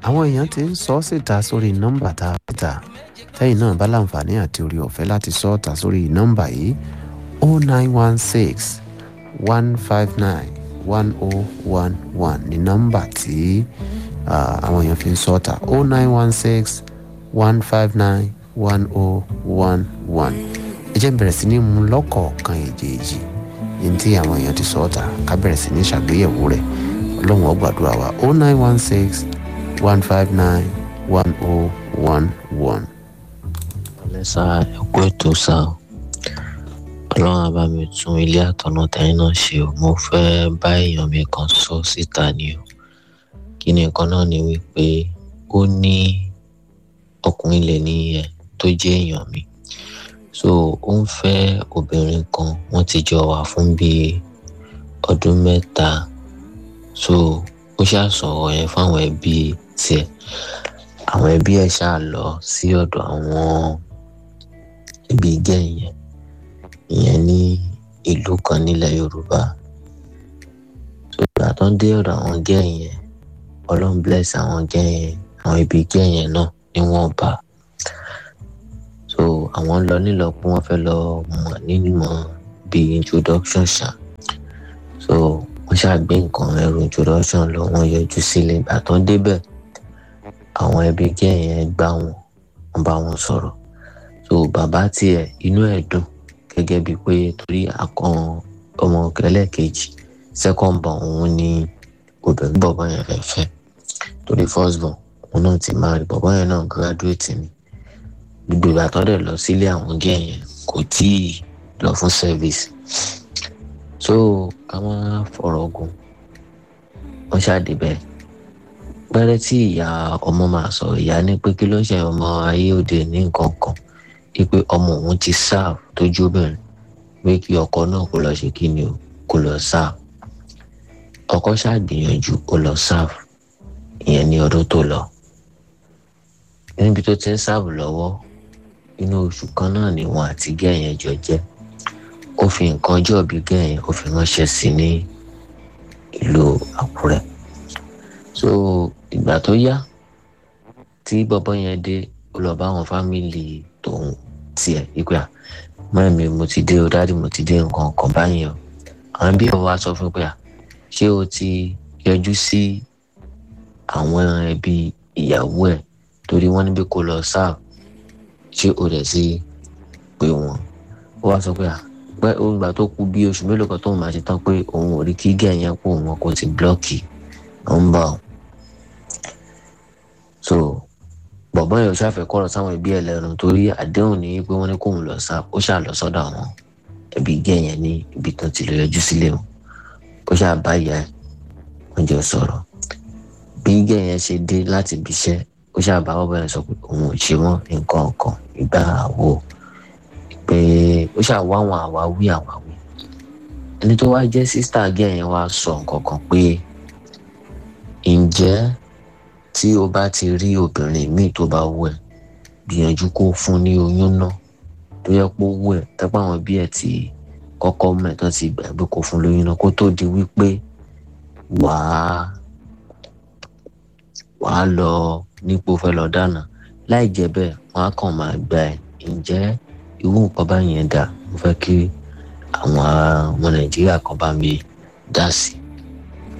àwọn èèyàn ti ń sọ ọ́ síta sórí nọ́mbà tá a síta tẹ́yìn náà bá láǹfààní àti orí ọ̀fẹ́ láti sọ ọ́ ta sórí nọ́mbà yìí o nine one six one five nine one o one one ní nọ́mbà tí àwọn èèyàn fi ń sọ ọ́ ta o nine one six one five nine one o one one ẹ jẹ́ bẹ̀rẹ̀ sí ní mú lọ́kọ̀ọ̀kan èjèèjì yìí tí àwọn èèyàn ti sọ ọ́ ta ká bẹ̀rẹ̀ sí ní ṣàgbéyẹ̀wò rẹ̀ ọlọ́run ó gbàdúrà wa o nine one six one five nine one o one one. lẹ́sà ẹ̀kọ́ ètò sá o ọlọ́run á bá mi tún ilé àtọ̀nà tẹ̀yìn náà ṣe o mo fẹ́ bá èèyàn mi kan sọ síta ni o kí ni nǹkan náà ni wípé ó ní ọkùnrin lè ní ẹ tó jẹ́ èèyàn mi so ó ń fẹ́ obìnrin kan wọ́n ti jọ wà fún bíi ọdún mẹ́ta so ó ṣáà sọ̀rọ̀ yẹn fáwọn ẹbí tiẹ̀ àwọn ẹbí ẹ̀ ṣáà lọ sí ọ̀dọ̀ àwọn ẹbí gẹ̀yìn yẹn ìyẹn ní ìlú kan nílẹ̀ yorùbá so ìgbà tó ń dé ọ̀dọ̀ àwọn gẹ̀yìn yẹn ọlọ́run bless àwọn gẹ̀yìn yẹn àwọn ẹbí gẹ̀yìn yẹn náà ni wọ́n bá so àwọn lọ nílọ pé wọ́n fẹ́ lọ mọ̀ nínú bíi introduction ṣá so wọ́n ṣàgbé nǹkan ẹrù introduction lọ wọ́n yọjú sílé ìgbà tó ń débẹ̀ àwọn ẹbí gẹ̀yìn yẹn gbá wọn wọ́n bá wọn sọ̀rọ̀ so bàbá tiẹ̀ inú ẹ̀ dùn gẹ́gẹ́ bíi pé torí akàn ọmọ ẹlẹ́ẹ̀kejì second born òun ni obìnrin bọ̀bọ̀ yẹn fẹ́ fẹ́ torí first born òun náà ti máa rí bọ̀bọ̀ yẹn náà graduate ni gbogbo ìgbà tó dẹ̀ lọ sílé àwọn gẹ̀yìn yẹn kò tíì lọ fún service so ká má fọ̀rọ̀ gùn wọ́n ṣáàdì bẹ́ẹ̀ pẹ́rẹ́ tí ìyá ọmọ máa sọ ìyá ní pé kí ló ń ṣe ọmọ ayé òde ní nǹkan kan wípé ọmọ òun ti serve tójú obìnrin pé kí ọkọ náà kó lọ ṣe kí ni o kó lọ serve ọkọ ṣàgbìyànjú ó lọ serve ìyẹn ní ọdún tó lọ níbi tó ti ń serve lọ́wọ́ inú oṣù kan náà ni wọn àti gẹ̀yẹn jọ jẹ́ ó fi nǹkan ọjọ́ òbí gẹ̀yìn ó fi ránṣẹ́ sí ní ìlú àkúrẹ́ so ìgbà tó yá tí bọ́bọ́ yẹn dé ó lọ bá àwọn fámìlì tòun tiẹ̀ wípé à mọ́ẹ̀mí mo ti dé o dáàdì mo ti dé nǹkan kan báyìí o àwọn bí wọn wá sọ fún pé à ṣé o ti yọjú sí àwọn ẹbí ìyàwó ẹ̀ torí wọ́n níbi kó lọ sáà ṣé o rẹ̀ sí pé wọ́n ó wá sọ pé à pẹ́ ògbà tó kú bí oṣù mélòó kan tóun máa ṣe tán pé òun ò rí kí gẹ̀yìn pò wọn kò ti blọ́ọ̀kì nọ́mbà o. so bọ̀bọ́n yẹn ò ṣàfẹ́ kọ́rọ̀ sáwọn ẹbí ẹ̀ lẹ́nu torí àdéhùn ní pé wọ́n ní kóun lọ sá ó ṣáà lọ sọ́dọ̀ àwọn ẹbí gẹ̀yìn ní ibi tán ti lọ yọjú sílé o ó ṣáà bá ìyá ẹ̀ wọ́n jọ sọ̀rọ̀ bí gẹ̀yìn ṣe dé láti ibi iṣẹ́ ó ṣáà bá bọ́bọ́ yẹn sọ pé òun ò ṣe wọ́n nǹkan ọ̀kan ìgbà àwò pé ó ṣáà wá àwọn àwáwí àwáwí ẹni tó wá jẹ́ sísítà gẹ̀yìn wá sọ nǹkan kan pé ǹjẹ́ tí o bá ti rí obìnrin míì tó bá wù ẹ́ gbìyànjú kó fún ní oyún náà tó yẹ kó wù ẹ́ tẹ́pọ̀ àwọn bí ẹ̀ ti kọ́kọ́ mẹ́tọ́ ti gbàgbé kó fún lóyún náà kó tó di wípé wàá wàá lọ nípò fẹ́ lọ dáná láì jẹ́ bẹ́ẹ̀ wọ́n á kàn máa gbà ẹ́ ǹjẹ́ irú nǹkan báyẹn dà mo fẹ́ kí àwọn ọmọ nàìjíríà kan bá mi dá sí